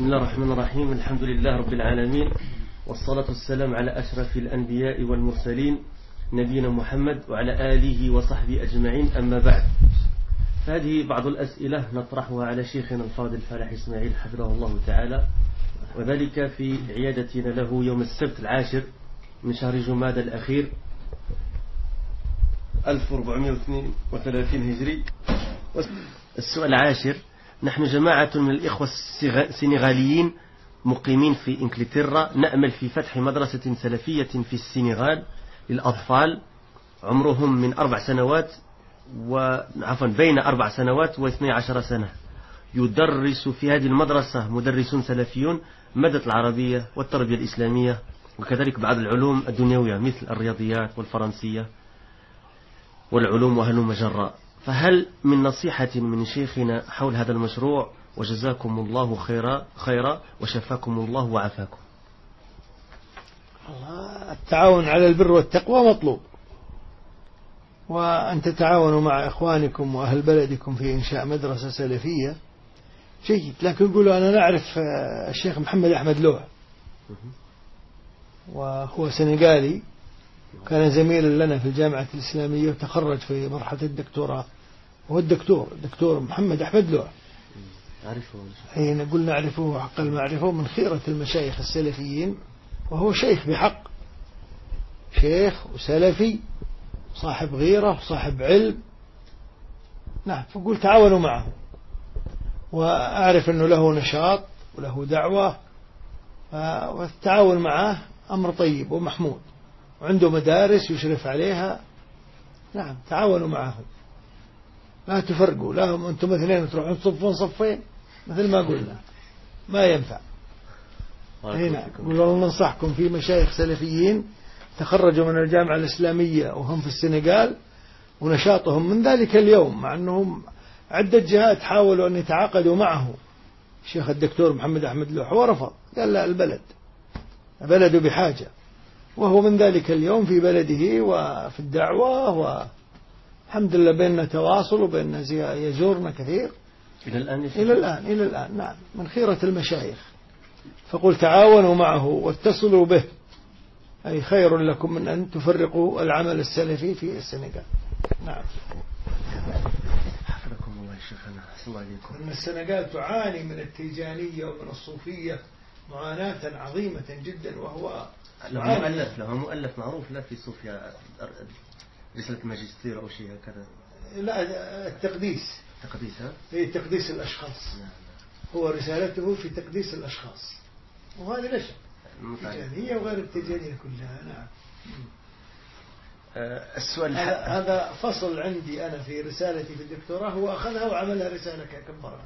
بسم الله الرحمن الرحيم الحمد لله رب العالمين والصلاة والسلام على أشرف الأنبياء والمرسلين نبينا محمد وعلى آله وصحبه أجمعين أما بعد هذه بعض الأسئلة نطرحها على شيخنا الفاضل فلاح إسماعيل حفظه الله تعالى وذلك في عيادتنا له يوم السبت العاشر من شهر جماد الأخير 1432 هجري السؤال العاشر نحن جماعة من الإخوة السنغاليين مقيمين في إنجلترا نأمل في فتح مدرسة سلفية في السنغال للأطفال عمرهم من أربع سنوات وعفوا بين أربع سنوات واثني عشر سنة يدرس في هذه المدرسة مدرسون سلفيون مادة العربية والتربية الإسلامية وكذلك بعض العلوم الدنيوية مثل الرياضيات والفرنسية والعلوم وهلم جراء فهل من نصيحة من شيخنا حول هذا المشروع وجزاكم الله خيرا خيرا وشفاكم الله وعافاكم التعاون على البر والتقوى مطلوب وأن تتعاونوا مع إخوانكم وأهل بلدكم في إنشاء مدرسة سلفية جيد لكن يقولوا أنا نعرف الشيخ محمد أحمد لوح وهو سنغالي كان زميلا لنا في الجامعة الإسلامية وتخرج في مرحلة الدكتوراه هو الدكتور الدكتور محمد أحمد لوح أعرفه أي نقول نعرفه حق المعرفة من خيرة المشايخ السلفيين وهو شيخ بحق شيخ وسلفي صاحب غيرة صاحب علم نعم فقول تعاونوا معه وأعرف أنه له نشاط وله دعوة والتعاون معه أمر طيب ومحمود وعنده مدارس يشرف عليها نعم تعاونوا معه لا تفرقوا لا هم أنتم اثنين تروحون تصفون صفين مثل ما قلنا ما ينفع هنا والله ننصحكم في مشايخ سلفيين تخرجوا من الجامعة الإسلامية وهم في السنغال ونشاطهم من ذلك اليوم مع أنهم عدة جهات حاولوا أن يتعاقدوا معه الشيخ الدكتور محمد أحمد لوح ورفض قال لا البلد بلده بحاجة وهو من ذلك اليوم في بلده وفي الدعوة والحمد لله بيننا تواصل وبيننا يزورنا كثير إلى الآن إلى الآن إلى الآن نعم من خيرة المشايخ فقل تعاونوا معه واتصلوا به أي خير لكم من أن تفرقوا العمل السلفي في السنغال نعم حفظكم الله يا شيخنا أحسن الله عليكم أن السنغال تعاني من التيجانية ومن الصوفية معاناة عظيمة جدا وهو له معاني. مؤلف له مؤلف معروف لا في صوفيا رسالة ماجستير أو شيء هكذا لا التقديس تقديس ها؟ في تقديس الأشخاص نعم هو رسالته في تقديس الأشخاص وهذه لا شك نعم التيجانية وغير التيجانية كلها نعم آه، السؤال هذا الح- هذا فصل عندي أنا في رسالتي في الدكتوراه هو أخذها وعملها رسالة كبرها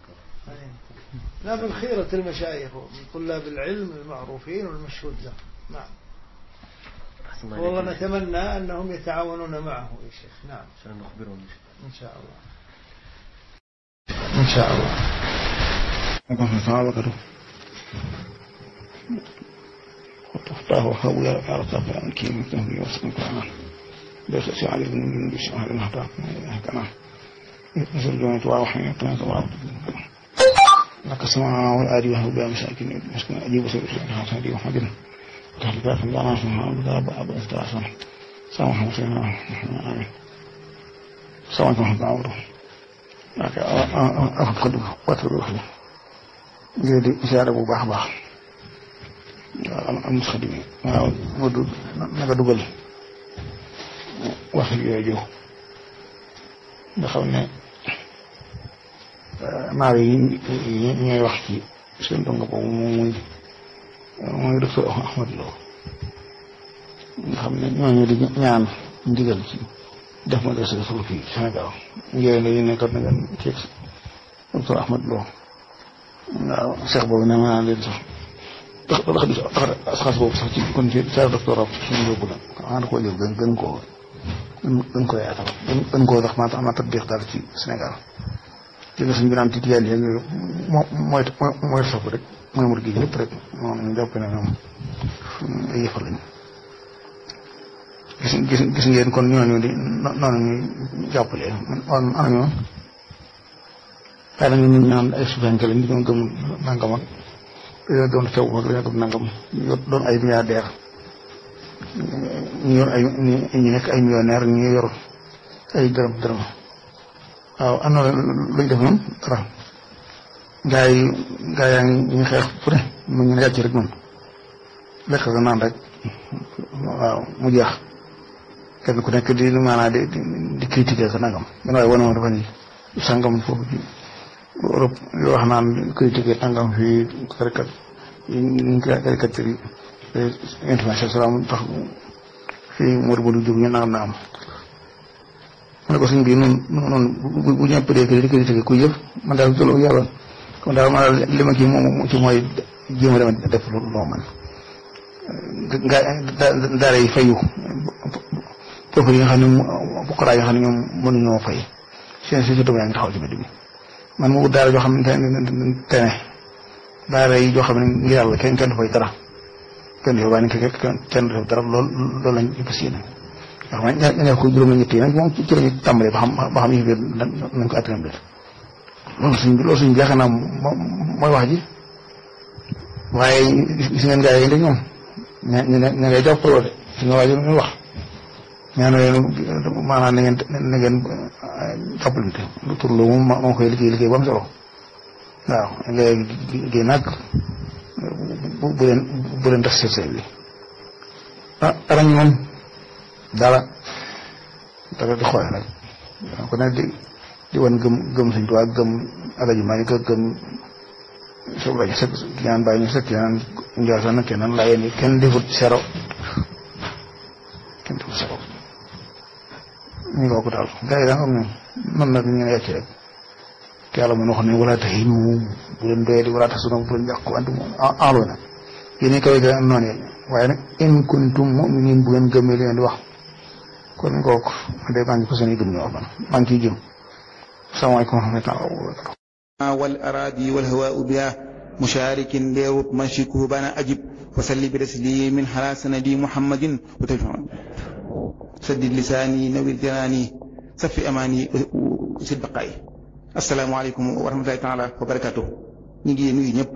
لا من خيرة المشايخ ومن طلاب العلم المعروفين والمشهود لهم نعم أحسن الله والله عليكم. نتمنى أنهم يتعاونون معه يا شيخ نعم عشان نخبرهم إن شاء الله إن شاء الله أكون سابقته وتفتاه وهو على طرف الكيم التهوي وسكن كلام بس سعد بن من بشهر المهتاب كلام يسر جونة واوحي يطلع طواب لك السماء والآدي وهو بها مساكين مسكن أجيب سير الحسن هذه وحدنا تحدثات الله ناسا بضرب أبو أستعصر سلام محمد صلى الله عليه وسلم سلام محمد عوره لكن أخذ خدمة واترك خدمة ngir di siyaare bu baax a baax waaw am am xadim yi waaw nga du naka dugal wax yooyu nga xam ne naar yi yi ñooy wax ci seen donga boobu moom muy mooy docteur Ahmad Lo nga xam ne ñooñu di ñaan ndigal ci def ma dese suuf fii Sénégal ngeen ne ne kat na ngeen ceeg docteur Ahmad Lo waaw Cheikh boobu nee naa leen sax tax tax di asxaas boobu sax ci kon ci saa doctorat suñu yóbbu la xanaa da koo jël gën gën koo gën koo yaatal gën gën koo sax maa ma tatbiix daal ci Sénégal ci nga suñ bi naan ci tiyaan yi moo mooy mooy sopp rek mooy mur gi lépp rek moom ñu jàpp ne ñoom ay yëfal lañ gis gis gis ngeen kon ñooñu di noonu ñuy jàppale man ana ñoom waaye nag ñun ñaan ay suufenke lañ di ñoo gëm nangam ak dañoo doon sew ak dañoo doon nangam ñu doon ay milliardaire ñu yor ay ñu nekk ay millionnaire ñu yor ay dërëm dërëm waaw am na luñ def moom dara gaa yi gaa yaa ngi ñu xeex fu ne mu ñu yàcc rek moom lekk ko naan rek waaw mu jeex kenn ku nekk di maanaam di di critiquer ko nangam man waaye wane moom dafa ni sangam foofu ci Europe yoo wax naan critiquer nangam fii karikat ñu caricature yi information salaam tax fii Modou Modou Diouf ñu nangam nangam mu ne ko suñ bi noonu noonu bu ñëpp dee di critiquer ku yëf man daal loolu yàlla kon daal ma li ma kii moom ci mooy jéem a dem def lu loo man nga daara yi fayu foofu yi nga xam ne buqaraa yi nga xam ne ñoom mënuñoo fay seen si doom yaa ngi taxaw ci mbedd bi man mu daara joo xam ne tene daara yi joo xam ne ngir yàlla kenn kenn du fay dara kenn du fay waaye kenn kenn du fay dara loolu loolu lañ fas yéene ndax man ña ña ko juróomi ñett yi nag moom ci la ñu tàmbalee ba xam ba xam yi biir nañ ko atténé biir loolu suñ loolu suñ yaakaar naa mooy wax ji waaye gis ngeen gaa yi dañ ñoom ña ña ña ngay jàppaloo de si nga waaj ñu wax ñaan leen maanaam na ngeen na ngeen jàppalante lu tur lu moom moo koy liggéey liggéey bu am solo waaw léegi liggéey nag bu bu leen bu leen def seen seen bi ah dara ñu moom dara dara di xoole rek ko ne di di wan gëm gëm suñ tubaab gëm alaji maa ngi gëm so bañ sëkk ñaan bàyyi ñu sëkk ñaan njaasan na kenn laa yéen kenn defut sero kenn defut sero ñu ngi ko daal gars yi daa xam ne man nag ñu ne yàcc rek te yàlla mën wax ne wala tax ñu bu leen doyee di wala tax sunu bu leen yàqu antu enloo na yéen kaw ga noonu yéen waaye nag in kuntum mu'minin bu ngeen gëmee li ngeen di wax kon kooku man de maa ngi fas yéene gëm ñu wax man maa ngi ciy jëm salaamaaleykum wa rahmatulah wa barakatuh والأراضي والهواء بها مشارك بيروت منشكه بنا أجب وسل برسلي من على سندي محمد وتفهم سد لساني نوير جناني سف أماني وسد بقائي السلام عليكم ورحمة الله تعالى وبركاته نيجي نيجي ñep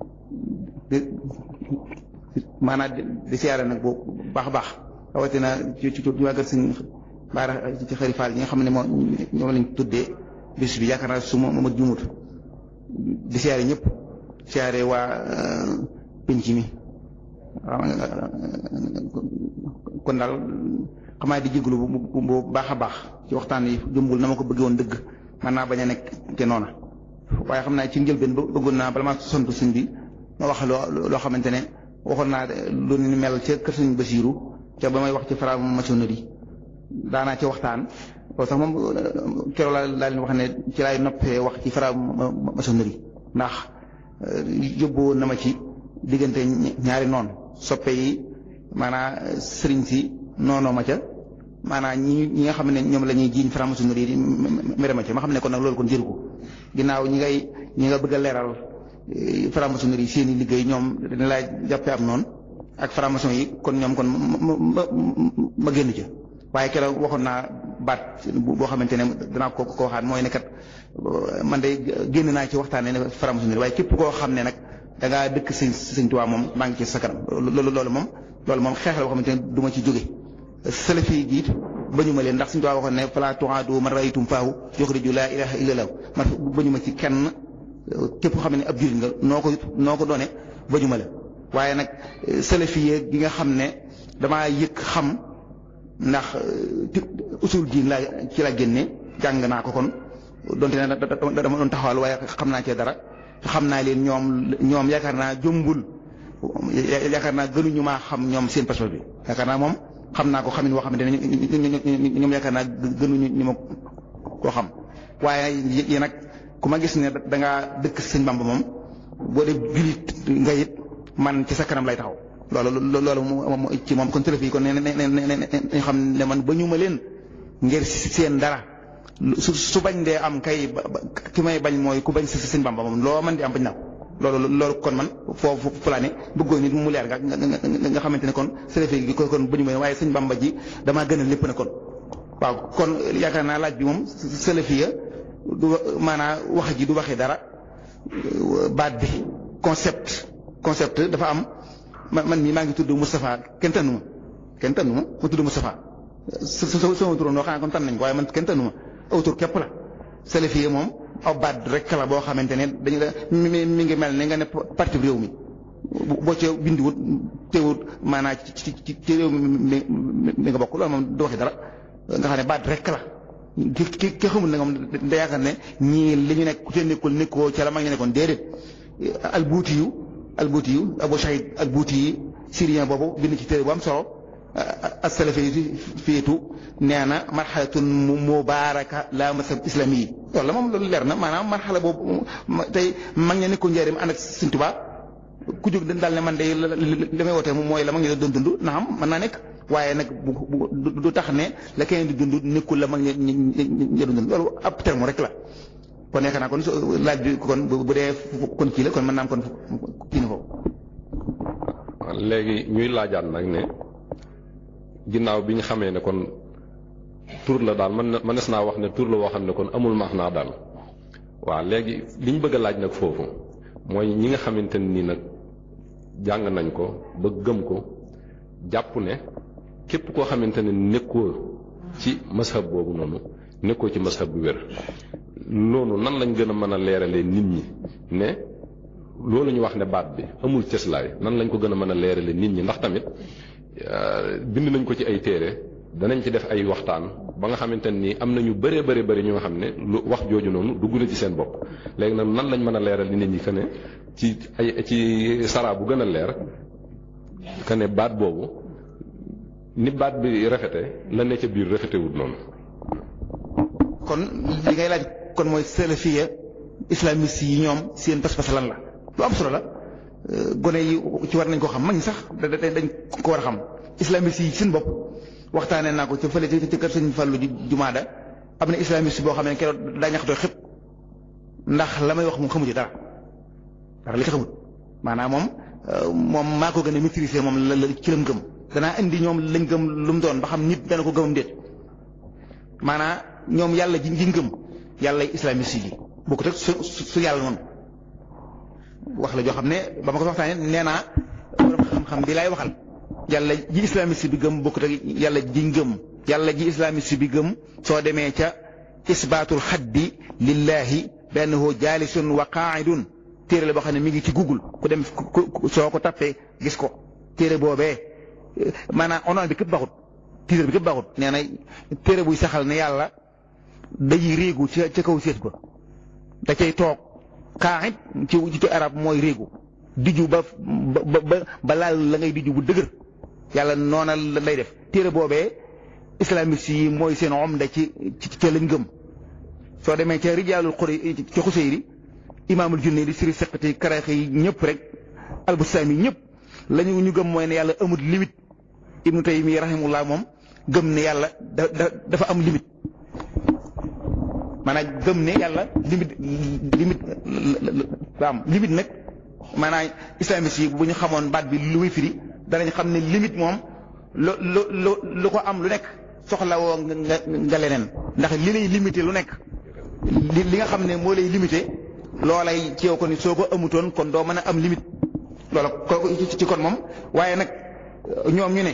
maanaam di siyaare nag bu baax a baax rawatina ci ci ñu wàggal suñ baara ci xëri faal ñi nga xam ne moo ñoom lañ tuddee bis bi yaakaar naa su ma ma juumut di siyaare ñëpp siyaare waa penc mi kon daal xamaa di jéglu bu bu baax a baax ci waxtaan yi jëmbul na ma ko bëggee woon dëgg man naa bañ a nekk te noona waaye xam naa ci njëlbeen bëggoon naa bala maa sant suñ bi ma wax loo loo xamante ne waxoon naa lu ni mel ca kër suñ Basiiru ca ba may wax ci franc-maçonnerie daanaa ci waxtaan loolu sax moom keroog laa laa leen wax ne ci laay noppee wax ci franc-maçonnerie ndax yóbbu woon na ma ci diggante ñaari noon soppe yi maanaa sëriñ si noonoo ma ca maanaa ñi ñi nga xam ne ñoom la ñuy jiiñ franc-maçonnerie di mere ma ca ma xam ne kon nag loolu kon jëru ko ginnaaw ñi ngay ñi nga bëgg a leeral franc-maçonnerie seen i liggéey ñoom dañ laa jàppee am noonu ak franc-maçon yi kon ñoom kon ma ma génn ca waaye keroog waxoon naa baat boo xamante ne danaa ko ko waxaat mooy ne kat man de génn naa ci waxtaanee ne franc-maçonnerie waaye képp koo xam ne nag da ngaa dëkk sëñ sëñ Tuubaa moom maa ngi ci sa kanam loolu loolu moom loolu moom xeex la boo xamante ne du ma ci jóge salafi gi it bañu ma leen ndax sëñ Tuubaa waxoon ne fala tuaadu man raytum faahu yuxriju laa ilaha illa llaah man bañu ma ci kenn képp xam ne ab jullit nga noo ko noo ko doone bañu ma la waaye nag salafi gi nga xam ne damaa yëg xam ndax usul diin laa ci la génne jàng naa ko kon donte ne dama doon taxawal waaye xam naa cee dara xam naa leen ñoom ñoom yaakaar naa jombul yaakaar naa gënuñu maa xam ñoom seen passeport bi yaakaar naa moom xam naa ko xamin woo xamante ne ñoom yaakaar naa gënuñu ñu ma koo xam waaye yi nag ku ma gis ne da ngaa dëkk sëñ Bamba moom boo dee julit nga it man ci sa kanam lay taxaw loolu loolu moom ci moom kon télé kon ne ne ne ne xam ne man ba ñu ma leen ngir seen dara su su bañ dee am kay ki may bañ mooy ku bañ si sëñ Bamba moom loo man di am bañ naa ko loolu loolu kon man foofu fulaane bëggoon nit mu leer nga nga xamante ne kon télé gi kon ba ñu ma leen waaye sëñ Bamba ji damaa gën a lépp ne kon. waaw kon yaakaar naa laaj bi moom salafiya du maanaa wax ji du waxee dara baat bi concept concept dafa am man man mii maa ngi tudd Moustapha kenn tànnu ma kenn tànnu ma ma tudd Moustapha sa sa sama turam noo xam ne kon tànn nañ ko waaye man kenn tànnu ma autour képp la salafiyé moom aw baat rek la boo xamante ne dañu la mi mi ngi mel ne nga ne parti réew mi boo ca bindiwut teewut maanaam ci ci ci réew mi mi nga bokk loolu moom du waxi dara nga xam ne baat rek la ki ki ki xamul ne moom da yaakaar ne ñii li ñu nekk ku ca nekkul nekkoo ca la mag ñu nekkoon déedéet albuuti yu albuuti yu Abu Shahid albuuti yi syrien boobu bind ci téere bu am solo as-salafiyatu nee na marxalatun mubaaraka la masab islami yi loolu la moom loolu leer na maanaam marxala boobu tey mag ña nekkoon njëriñ ànd ak Sëriñ Tuubaa ku jóg daal ne man de li may wootee mooy la mag ñi doon dund na xam mën naa nekk waaye nag bu du tax ne la keneen di dund nekkul la mag ñi ñi doon dund loolu ab terme rek la kon yaakaar naa kon laaj bi kon bu dee kon kii la kon mën naa am kon kii na foofu. léegi ñuy laajaat nag ne ginnaaw bi ñu xamee ne kon tur la daal man mënees naa wax ne tur la woo xam ne kon amul maax naa daal waaw léegi li ñu bëgg a laaj nag foofu mooy ñi nga xamante ne nii nag jàng nañ ko ba gëm ko jàpp ne képp koo xamante ne nekkoo ci mashab boobu noonu nekkoo ci mashab bu wér noonu nan lañ gën a mën a leeralee nit ñi ne loolu ñu wax ne baat bi amul cëslaay nan lañ ko gën a mën a leeralee nit ñi ndax tamit bind nañ ko ci ay téere danañ ci def ay waxtaan ba nga xamante ni am na ñu bëree bëri bëri ñu nga xam ne lu wax jooju noonu dugg na ci seen bopp léegi nag nan lañ mën a leeral nit ñi que ne ci ay ci sara bu gën a leer que ne baat boobu ni baat bi rafete la ne ca biir rafetewut noonu. kon li ngay laaj kon mooy salafiya islamiste yi ñoom seen pas-pas lan la lu am solo la gone yi ci war nañ koo xam mag ñi sax dañ ko war a xam islamiste yi seen bopp. waxtaanee naa ko ca fële ci kër sëñ Fallu jumaada am na islamiste boo xam ne keroog daa ñaxtoo xëpp ndax la may wax moom xamu ci dara dara li ci xamut maanaam moom moom maa ko gën a maîtriser moom la ci lam gëm danaa indi ñoom lañ gëm lu mu doon ba xam nit dana ko gëmam déet maanaam ñoom yàlla ji ji ngëm yàlla islamiste yi bokkut ak su su yàlla noonu wax la joo xam ne ba ma ko waxtaanee nee naa borom xam-xam bi laay waxal yàlla ji islamiste bi gëm bokkut ak yàlla ji ngëm yàlla ji islamiste bi gëm soo demee ca isbaatul xaddi lillahi bi annahu jaalisun wa qaa'idun téere la boo xam ne mi ngi ci google ku dem soo ko tappee gis ko téere boobee maanaam onoon bi képp baxut titre bi képp baxut nee na téere buy saxal ne yàlla day réegu ca ca kaw séet ba da cay toog qaa'id ci ci arab mooy réegu diju ba ba ba ba laal la ngay diju bu dëgër yàlla noona lay def téere boobee islamiste yi mooy seen omda ci ci ca lañ gëm soo demee ca rijaalul xuri ci xuseyri imaamul junne di siri seqati karaxe yi ñëpp rek albustaami ñëpp lañu ñu gëm mooy ne yàlla amut limite ibnu taymi rahimullah moom gëm ne yàlla da dafa am limite maanaam gëm ne yàlla limite limite la am limite nag maanaam islamiste yi bu ñu xamoon baat bi lu muy firi danañ xam ne limite moom lu lu lu lu ko am lu nekk soxla woo nga nga leneen ndax li lay limité lu nekk li li nga xam ne moo lay limité loolay ci yow kon soo ko amutoon kon doo mën a am limite loola ko ci kon moom waaye nag ñoom ñu ne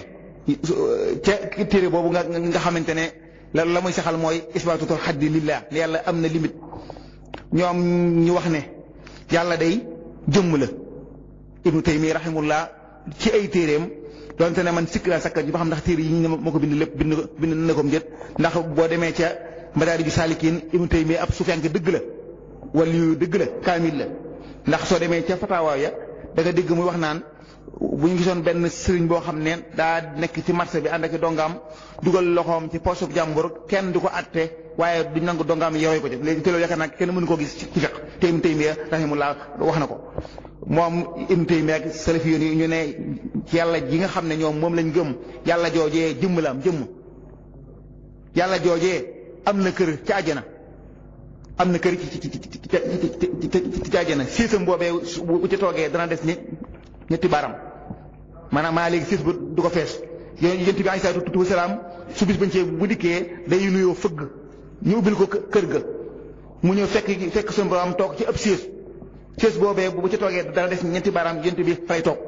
ca téere boobu nga nga xamante ne la la muy saxal mooy isbaatutul xaddi lillah li yàlla am na limite ñoom ñu wax ne yàlla day jëmm la ibnu taymi rahimullah ci ay téeréem donte ne man sikk laa sakka ji ba xam ndax téere yi ñu moo ko bind lépp bind bind na ko njët ndax boo demee ca madaariju saalikiin ibnu taymi ab sufiyanke dëgg la wala yu dëgg la kaamil la ndax soo demee ca fatawaa ya da nga dégg muy wax naan bu ñu gisoon benn sëriñ boo xam ne daa nekk ci marché bi ànd ak dongaam dugal loxoom ci poosub jàmbur kenn du ko atte waaye duñ nangu dongaam yoree ko ci léegi te loolu yaakaar naa kenn mënu koo gis ci fiq te Ibnu Taymiya rahimahullah wax na ko moom Ibnu Taymiya ak salafi yoon ñu ne ci yàlla ji nga xam ne ñoom moom lañ gëm yàlla joojee jëmm la am jëmm yàlla joojee am na kër ci àjjana am na kër ci ci ci ci ci àjjana siisam boobee bu ci toogee dana des ni ñetti baaram maanaam maa léegi siis bu du ko fees yonent bi alayhi salaatu wa salaam su bis bañ cee bu dikkee day nuyoo fëgg ñu ubbil ko kër ga mu ñëw fekk fekk suñu borom toog ci ab siis sées boobee bu ci toogee dana des ñeenti baaraam yent bi fay toog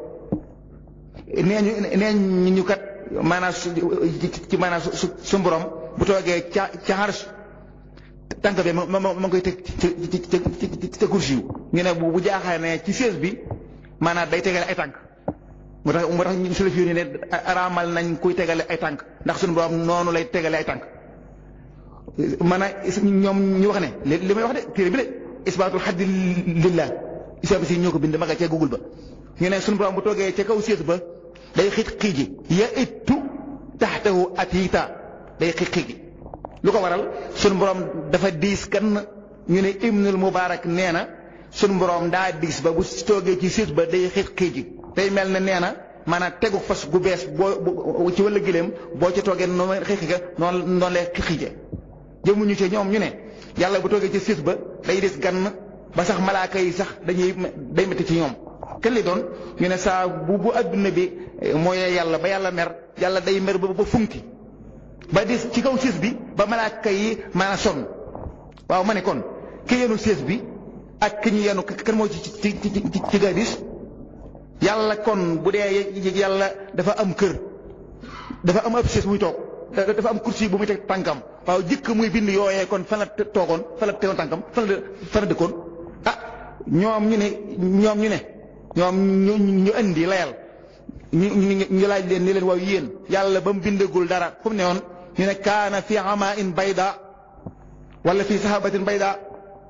nee ñu nee ñu kat maanaam su ci maanaam su su borom bu toogee ca ca xarsh tànk bi ma ma ma ngi koy teg ci ci ci ci kursi yu ñu ne bu bu jaaxaane ne ci sées bi maanaam day tegale ay tànk moo tax moo tax ñu salaf yi ne araamal nañ kuy tegale ay tànk ndax suñu borom noonu lay tegale ay tànk maanaam ñoom ñu wax ne li may wax de téere bi de isbaatul xaddi lillah islam si ñoo ko bind ma nga ca google ba ñu ne suñu borom bu toogee ca kaw sées ba day xiit xiiji ya ittu taxtahu atiita day xiit xiiji lu ko waral suñu borom dafa diis kan ñu ne ibnul mubarak nee na suñu borom daa diis ba bu toogee ci sées ba day xiit xiiji day mel ne nee na maanaam tegu fas gu bees boo ci wàllu gileem boo ci toogee noonu xiixi ga noonu noonu lay xiije jëmuñu ci ñoom ñu ne yàlla bu toogee ci sées ba day des gann ba sax malaaka yi sax dañuy day métti ci ñoom kenn li doon ñu ne saa bu bu adduna bi mooy yàlla ba yàlla mer yàlla day mer ba ba funki ba des ci kaw sées bi ba malaaka yi maanaam sonn waaw ma ne kon ki yenu sées bi ak ki ñu yenu kan moo ci ci ci ci ci gadis yàlla kon bu dee yàlla dafa am kër dafa am ab sées muy toog dafa am kursi bu muy teg tànkam waaw jëkk muy bind yooyee kon fan la toogoon fan la tegoon tànkam fan la fan la dëkkoon ah ñoom ñu ne ñoom ñu ne ñoom ñu ñu indi layal ñu ñu ñu laaj leen ni leen waaw yéen yàlla ba mu bindagul dara fu mu ne woon ñu ne kaana fi ama in bayda wala fi sahabatin bayda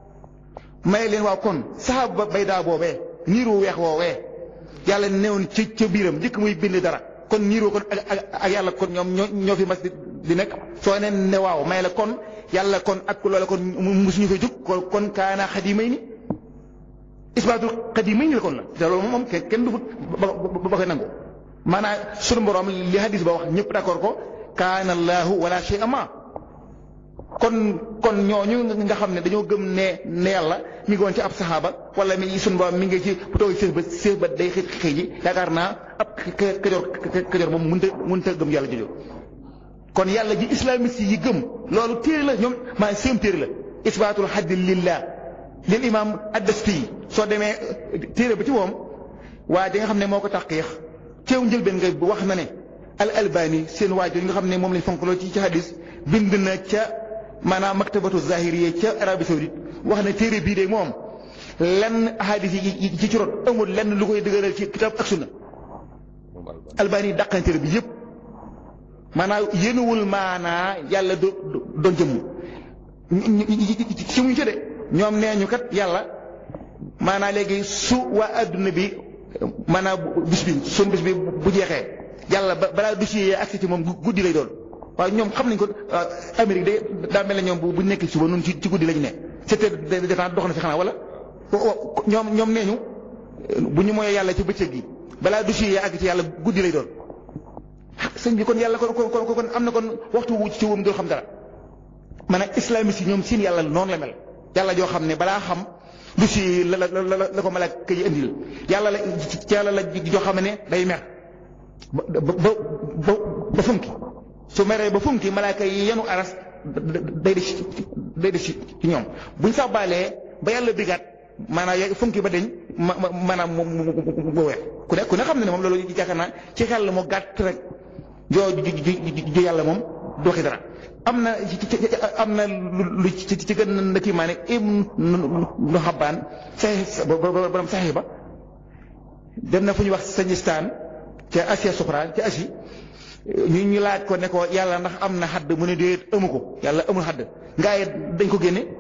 may leen waaw kon sahaba bayda boobee niiru weex woowee yàlla newoon ci ca biiram jëkk muy bind dara kon niiroo kon ak ak yàlla kon ñoom ñoo ñoo fi mas di nekk soo ne ne waaw may la kon yàlla kon ak loola kon musuñu fay jóg kon kaana xadimay ni isbaatul xadimay ni la kon la te loolu moom kenn du ba ba koy nangu maanaam sunu borom li hadis ba wax ñëpp d'accord ko kaana allahu wala shay ama kon kon ñooñu nga xam ne dañoo gëm ne ne yàlla mi ngi woon ci ab saxaaba wala mi sunu borom mi ngi ci bu toog sées ba sées ba day xëy xëy ji yaakaar naa ab kajoor kajoor moom mënut a mënut a gëm yàlla jojo kon yàlla ji islamiste yi gëm loolu téere la ñoom maa seen téere la isbaatul xaddi lillah lil imam addasti soo demee téere ba ci moom waa di nga xam ne moo ko taqiix teew njëlbeen nga wax na ne al albani seen waajur yi nga xam ne moom lañ fonk loolu ci ci hadis bind na ca maanaam maktabatu zahiriya ca Arabie Saoudite wax na téere bii de moom lenn hadis yi ci ci rot amul lenn lu koy dëgëral ci kitab ak sunna albani dàqan téere bi yëpp maanaam yéenuwul maanaa yàlla do doon jëmm si muñ ci de ñoom nee ñu kat yàlla maanaa léegi su waa adduna bi maanaam bis bi sun bis bi bu jeexee yàlla ba balaa dossier accès ci moom guddi lay doon waaye ñoom xam nañ ko Amérique de daa mel ne ñoom bu nekk suba noonu ci ci guddi lañu ne sept heures de temps dox na fi xanaa wala ñoom ñoom nee ñu bu ñu mooyee yàlla ci bëccëg gi balaa dossier yi àgg ci yàlla guddi lay doon sëñ bi kon yàlla kon kon kon am na kon waxtu wu ci wam dul xam dara maanaam islamiste yi ñoom seen yàlla noonu la mel yàlla joo xam ne balaa xam dossier la la la la ko malaaka yi indil yàlla la ci yàlla la joo xam ne day mer ba ba ba ba funki su meree ba funki malaaka yi yenu aras day des day des ci ñoom buñ sax baalee ba yàlla bigaat maanaam funki ba deñ ma maanaam mu mu mu weex ku ne ku ne xam ne ne moom loolu yaakaar naa ci xel mu gàtt rek joo ju yàlla moom du waxi dara am na am na lu ci ci gën na kii maa ne Ibnu Xabbaan saxi borom saxi ba dem na fu ñuy wax Sajistaan ca Asia Sufra ca Asie ñu ñu laaj ko ne ko yàlla ndax am na xadd mu ne déet amu ko yàlla amul xadd ngaa dañ ko génne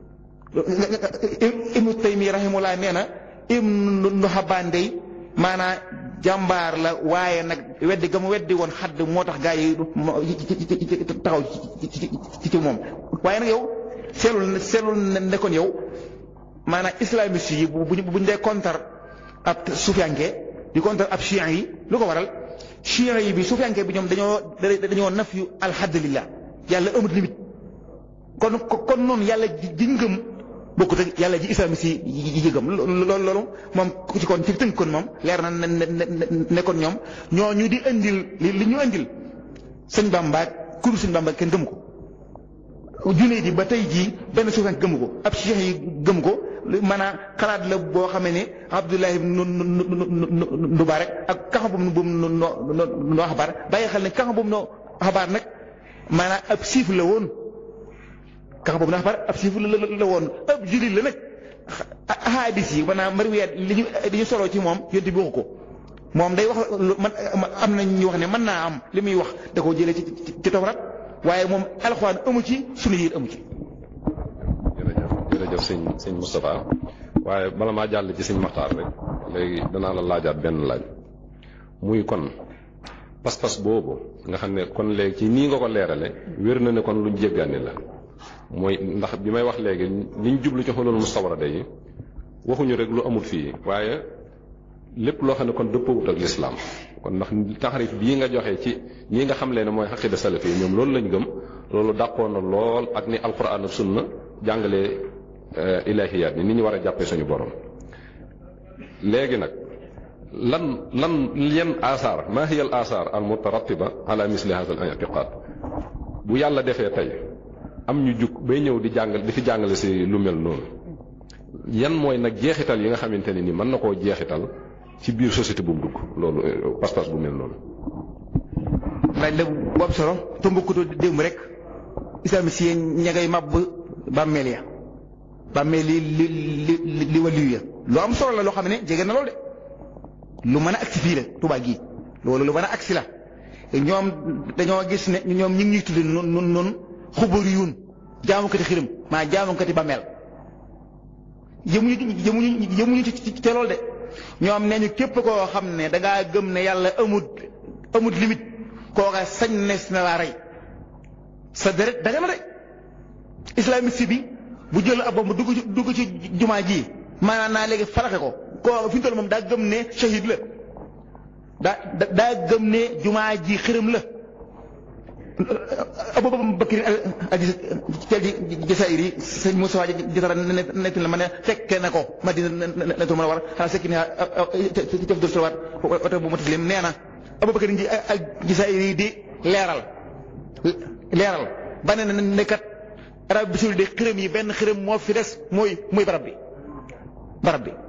Ibnu Taymi rahimullah nee na Ibnu Xabbaan day maanaa jàmbaar la waaye nag weddi ga mu weddi woon xadd moo tax gaa yi taxaw ci ci moom waaye nag yow seelul seelul nekkoon yow maanaam islamiste yi bu buñ dee contre ab sufiyanke di contre ab chian yi lu ko waral chian yi bi sufiyanke bi ñoom dañoo dañoo naf yu alhamdulillah yàlla amut limite kon kon noonu yàlla ji ngëm bokkut ak yàlla ji islamiste yi yi gëm loolu loolu moom ku ci kon ci tënk kon moom leer na ne kon ñoom ñoo ñu di indil li li ñu indil sëñ Bamba kuru sëñ Bamba kenn gëm ko junne di ba tey jii benn suufan gëm ko ab cheikh yi gëm ko maanaam xalaat la boo xamee ne Abdullahi nu nu rek ak kaxa boobu bu mu noo xabaar bàyyi xel ne kaxa boobu noo xabaar nag maanaam ab siif la woon kaxa boobu noo xabaar ab siif la la woon ab jullit la nag hadis yi maanaam mariwiyaat li ñu li ñu soloo ci moom yonte bi waxu ko moom day wax man am na ñu wax ne mën naa am li muy wax da koo jëlee ci ci tawrat waaye moom alxuraan amu ci sunu yit amu ci. jërëjëf jërëjëf sëñ sëñ Moustapha waaye bala maa jàll ci sëñ Maxtaar rek léegi danaa la laajaat benn laaj muy kon pas-pas boobu nga xam ne kon léegi ci nii nga ko leerale wér na ne kon luñ jéggaani la mooy ndax bi may wax léegi liñ jublu ci xulul mustawrada yi waxuñu rek lu amul fii waaye lépp loo xam ne kon dëppawut ak lislaam kon ndax taxarif bii nga joxe ci ñi nga xam leen ne mooy xaqida salaf yi ñoom loolu lañ gëm loolu dàqoon na lool ak ni alquran ak sunna jàngalee ilahiyaat ni ni ñu war a jàppee suñu borom léegi nag lan lan yan asaar maa hiya al asaar al mutarattiba ala misli hada al i'tiqad bu yàlla defee tey am ñu jug bay ñëw di jàngal di fi jàngale si lu mel noonu yan mooy nag jeexital yi nga xamante ne ni mën na koo jeexital ci biir société bu mu dugg loolu pas-pas bu mel noonu. laaj la bu am solo te mbokkutoo démb rek islamiste yi ña ngay màbb bàmmeel ya bàmmeel li li li li waliyu ya lu am solo la loo xam ne jege na loolu de lu mën a agsi fii la Tuubaa gii loolu lu mën a agsi la ñoom dañoo gis ne ñoom ñu ngi ñuy tuddee nun nun nun xubari yuun jaamukati xirim maa jaamukati bàmmeel yëmuñu yëmuñu yëmuñu ci ci loolu de ñoom nee ñu képp koo xam ne da ngaa gëm ne yàlla amut amut limite kooka sañ nees na laa rey sa deret da nga na de islamiste bi bu jël ab bomb dugg ci dugg ci jumaa ji maanaam naa léegi falaxe ko koo fi ñu toll moom daa gëm ne shahid la daa daa gëm ne jumaa ji xërëm la Abubakar Jasaayir yi sëñ Moussa Jatara nett la ma ne fekke na ko Madina netul mën a war xanaa sekki ne jëf dor salawaat oto bu mataslim nee na Abubakar Jasaayir yi di leeral leeral ba ne ne kat arab bi suul de xërëm yi benn xërëm moo fi des mooy mooy barab bi barab bi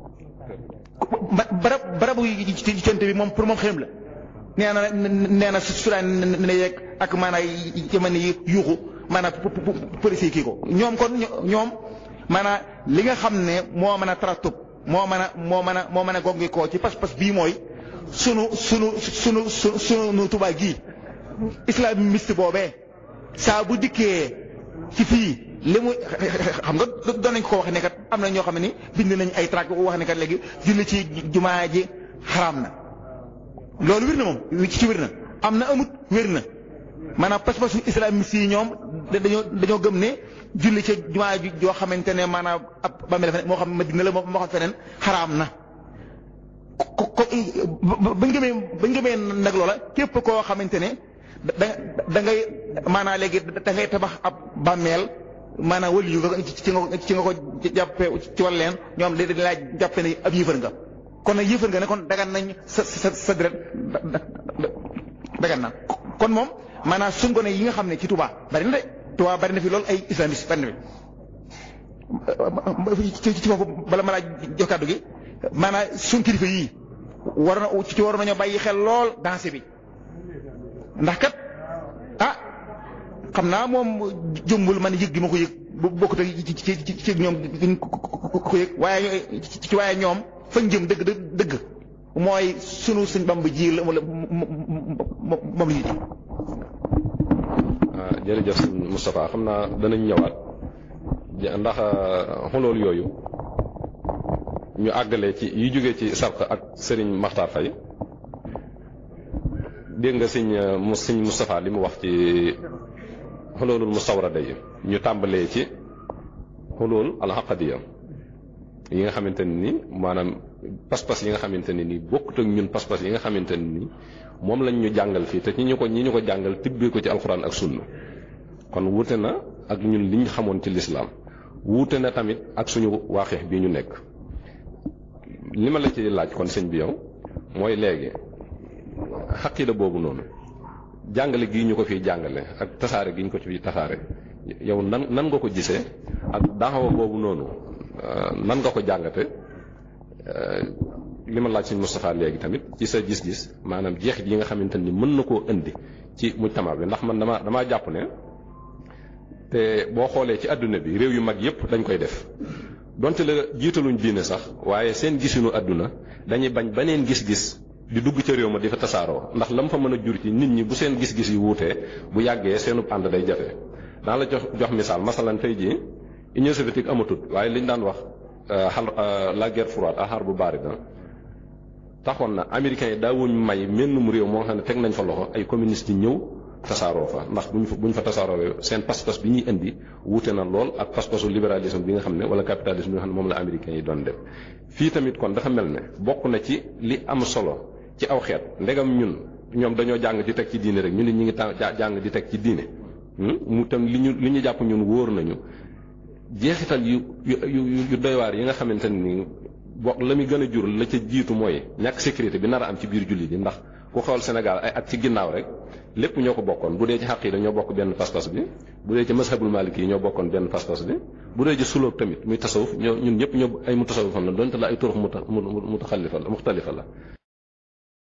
barab barabu ci conte bi moom pour moom xërëm la nee na nee na su daan ne yeeg ak maanaam ci mën yi yuuxu maanaam police yi kii ko ñoom kon ñoom maanaam li nga xam ne moo mën a taratub moo mën a moo mën a moo mën a gongi koo ci pas-pas bii mooy sunu sunu sunu sunu sunu Tuubaa gii islamiste boobee saa bu dikkee ci fii li mu xam nga doon nañ ko wax ne kat am na ñoo xam ne ni bind nañ ay tract wax ne kat léegi julli ci jumaa ji xaraam na loolu wér na moom ci wér na am na amut wér na maanaam pas-pasu islamiste yi ñoom dañoo dañoo gëm ne julli ci jumaa ji joo xamante ne maanaam ab bàmmeel fa moo xam Madina la moo xam feneen xaraam na ko ko bañ gëmee bañ gëmee nag loola képp koo xamante ne da da ngay maanaam léegi da ngay tabax ab bàmmeel maanaam wël yu nga ci nga ci nga ko jàppe ci wàll leen ñoom da laa jàppe ne ab yëfër nga kon nag yëfër nga ne kon dagan nañ sa sa sa deret dagan na kon moom maanaam suñ gone yi nga xam ne ci Touba bari na de Touba bari na fi loolu ay islamiste bari na fi ci ci foofu bala ma laa jox kàddu gi maanaam suñ kilifa yii war na ci war nañoo bàyyi xel lool danse bi ndax kat ah xam naa moom jëmbul man yëg gi ma ko yëg bu bokkut ak ci ci ci ci ñoom duñ ko yëg waaye ci waaye ñoom fañ jëm dëgg dëgg mooy sunu suñ bamb ji la wala moom la ñuy ji. ah jërëjëf sëñ Moustapha xam naa danañ ñëwaat ndax xolool yooyu ñu àggale ci yu jógee ci sarq ak Serigne Makhtar Faye dégg nga sëñ mu sëñ Moustapha li mu wax ci xoloolul mustawrada yi ñu tàmbalee ci xolool alxaqadiya yi nga xamante ne ni maanaam pas-pas yi nga xamante ne ni bokkut ak ñun pas-pas yi nga xamante ne ni moom lañ ñu jàngal fii te ñi ñu ko ñi ñu ko jàngal tibbee ko ci alxuraan ak sunna kon wuute na ak ñun liñ xamoon ci lislaam wuute na tamit ak suñu waaxeex bii ñu nekk li ma la ci laaj kon sëñ bi yow mooy léegi xaqida boobu noonu jàngale gii ñu ko fiy jàngale ak tasaare gi ñu ko ci fiy tasaare yow nan nan nga ko gisee ak daaxawa boobu noonu nan nga ko jàngate li ma laaj suñ Moustapha léegi tamit ci sa gis-gis maanaam jeexit yi nga xamante ni mën na koo indi ci mujtama bi ndax man dama damaa jàpp ne te boo xoolee ci àdduna bi réew yu mag yépp dañ koy def donte la jiitaluñ diine sax waaye seen gisinu àdduna dañuy bañ beneen gis-gis di dugg ca réew ma di fa tasaaroo ndax la mu fa mën a jur ci nit ñi bu seen gis-gis yi wuutee bu yàggee seenub ànd day jafe daa la jox jox misaal masalan tey jii Union soviétique amatut waaye liñ daan wax xal la guerre froide al harbu barida taxoon na américains yi daawuñ may mennum réew moo xam ne teg nañ fa loxo ay communistes yi ñëw tasaaroo fa ndax buñ fa buñ fa tasaaroo seen pas-pas bi ñuy indi wuute na lool ak pas-pasu libéralisme bi nga xam ne wala capitalisme bi nga xam ne moom la américains yi doon def fii tamit kon dafa mel ne bokk na ci li am solo ci aw xeet ndegam ñun ñoom dañoo jàng di teg ci diine rek ñu ne ñu ngi jàng di teg ci diine mu tam li ñu li ñu jàpp ñun wóor nañu jeexital yu yu yu doy waar yi nga xamante ni bokk la muy gën a jur la ca jiitu mooy ñàkk sécurité bi nar a am ci biir jullit yi ndax ku xool Sénégal ay at ci ginnaaw rek lépp ñoo ko bokkoon bu dee ci xaq yi dañoo bokk benn pas-pas bi bu dee ci mazhabul maliki yi ñoo bokkoon benn pas-pas bi bu dee ci sulóog tamit muy tasawuf ñoo ñun ñëpp ñoo ay mu tasawuf xam na donte la ay turux mu mu mu taxalifa la muxtalifa la